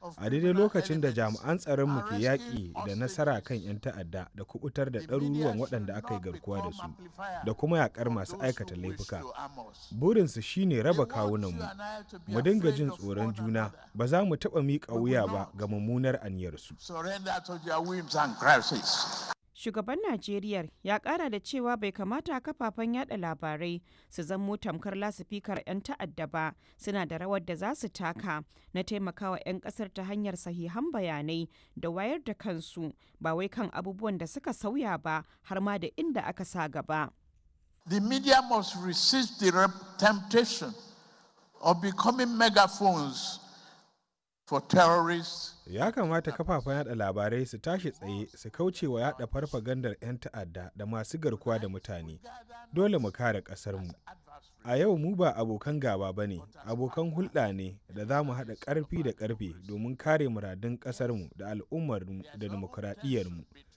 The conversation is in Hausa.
a daidai lokacin da jami'an tsaronmu ke yaƙi da nasara kan 'yan ta'adda da kubutar da ɗaruruwan waɗanda aka yi garkuwa da su da kuma yaƙar masu aikata laifuka burinsu shine raba kawunanmu mu dinga jin tsoron juna ba za mu taɓa miƙa wuya ba ga mummunar aniyarsu shugaban najeriya ya kara da cewa bai kamata kafafen yada labarai su zamo tamkar lasifikar 'yan ta'adda ba suna da rawar da za su taka na taimakawa 'yan kasar ta hanyar sahihan bayanai da wayar da kansu ba wai kan abubuwan da suka sauya ba har ma da inda aka sa gaba The media must resist the temptation of becoming megaphones for terrorists ya kamata kafafen yada labarai su tashi tsaye su kauce wa yada farfagandar 'yan ta'adda da masu garkuwa da mutane dole mu kare ƙasarmu a yau mu ba abokan gaba ba ne abokan hulɗa ne da za mu haɗa ƙarfi da ƙarfe domin kare muradun ƙasarmu da al'ummarmu da dimokuraɗiyyarmu